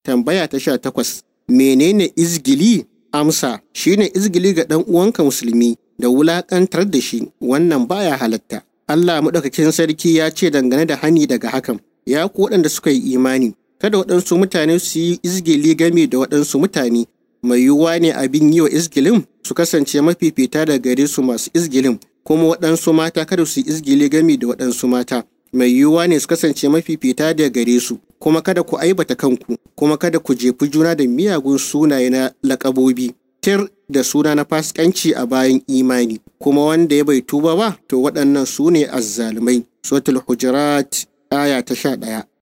tambaya ta sha takwas menene izgili amsa shine izgili ga ɗan uwanka musulmi da wulaƙantar da shi wannan baya halatta Allah maɗaukakin sarki ya ce dangane da hani daga hakan ya ku waɗanda suka yi imani kada waɗansu mutane su yi izgili game da waɗansu mutane mai yiwuwa ne abin yi wa izgilin su kasance mafifita da gare su masu izgilin kuma waɗansu mata kada su yi izgili game da waɗansu mata mai yiwuwa ne su kasance mafifita da gare su kuma kada ku aibata kanku kuma kada ku jefi juna da miyagun sunaye na laƙabobi tir da suna na fasikanci a bayan imani kuma wanda ya bai tuba ba to waɗannan su ne azzalumai suratul hujurat aya ta sha ɗaya